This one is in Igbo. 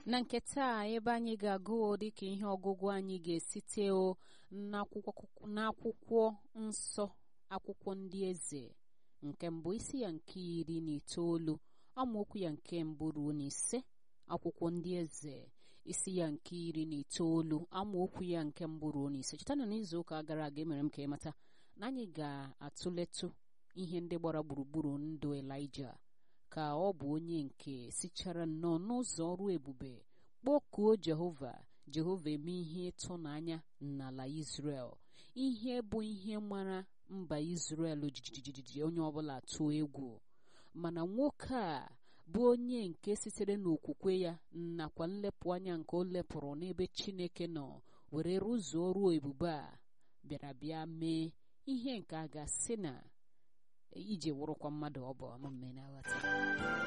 na nke taa ebe anyị ga-agụ dịka ihe ọgụgụ anyị ga-esite n'akwụkwọ nsọ akwụkwọ ndị eze nke mbụ isi ya nke iri na itoolu amaokwu ya nke mbụ ruo na ise akwụkwọ ndị eze isi ya nke iri na itoolu amaokwu ya nke mbụ ruo na ise cheta na n'izu ụka gara aga emere m ka ịmata na anyị ga-atụletụ ihe ndị gbara gburugburu ndụ Elaịja ka ọ bụ onye nke sichara nnọọ n'ụzọ ọrụ ebube kpọkuo Jehova Jehova eme ihe ịtụnanya n'ala Izrel ihe bụ ihe mara mba Izrel jijijiji onye ọbụla tụọ egwu mana nwoke a bụ onye nke sitere n'okwukwe ya nakwa nlepụ anya nke o lepụrụ n'ebe Chineke nọ were rụzuo ọrụ ebube a bịara bịa mee ihe nke a ga-asị na ije wụrụkwa mmadụ ọ bụ ọmụmme na nghọta